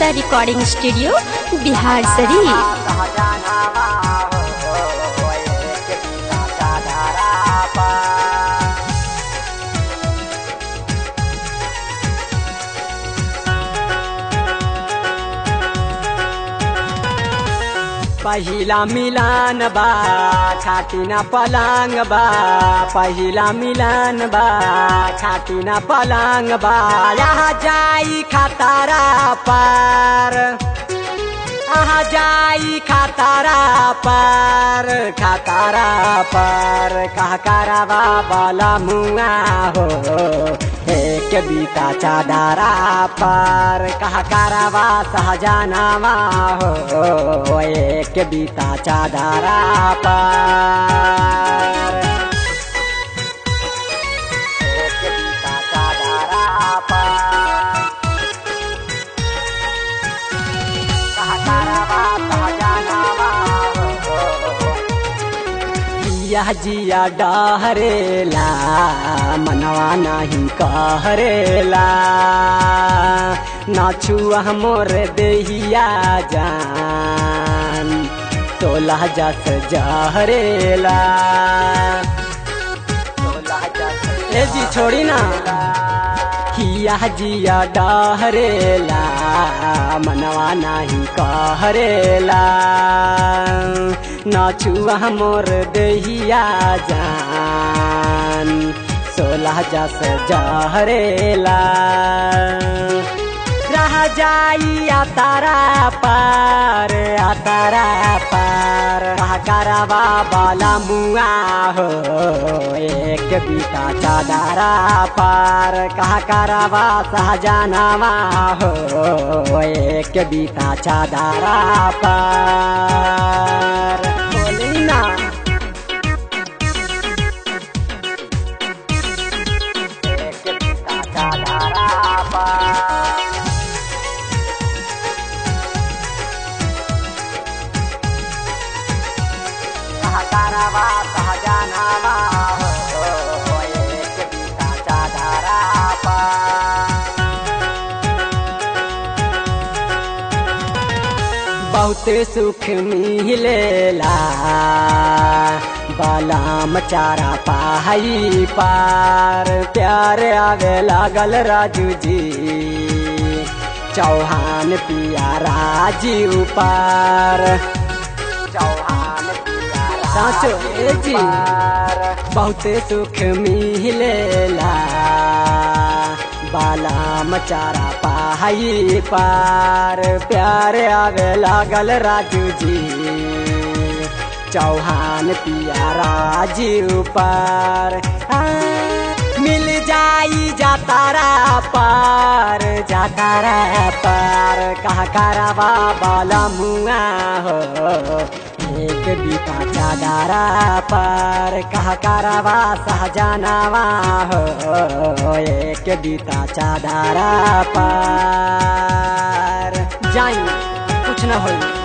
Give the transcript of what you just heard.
Mithila recording studio Bihar शरीफ पहिला मिलान बा छाती ना पलांग बा पहिला मिलान बा छाती ना पलांग बा यहाँ जाई खतारा पार आहा जाई खतारा पार खतारा पार कह करवा बाला मुआ हो एक बीता चादारा पार कह करवा सहजानामा हो एक बीता चादारा पार एक बीता चादारा पार जिया जिया डहरेला मनवा नहीं कहरेला नाचुआ मोर देहिया जान तोला जस जहरेला ए जी छोड़ी ना किया जिया डहरेला मनवा नहीं कहरेला नाचुआ मोर देहिया जान सोलह जस जहरेला रह जाई आ तारा पार आ तारा पार कह करवा बाला मुआ हो एक बीता चादारा पार कह करवा सहजानामा हो एक बीता चादारा पार बोली ना एक बीता चादारा पार सहकारवा सहजानावा हो एक बीता चादारा बहुते सुख मिलेला बालाम चारा पाई पार प्यार आवे लागल राजू जी चौहान पिया राजीव पार चौहान पिया साचो ए जी बहुते सुख मिलेला बालाम चारा पाई पार प्यार आवे लागल राजू जी चौहान पिया राजीव पार आ, मिल जाई जातारा पार जातारा पार कहा करवा बाला मुआ हो एक बीता चादारा पार कहा करवा सहजानावा हो एक बीता चादारा पार जाई कुछ न होई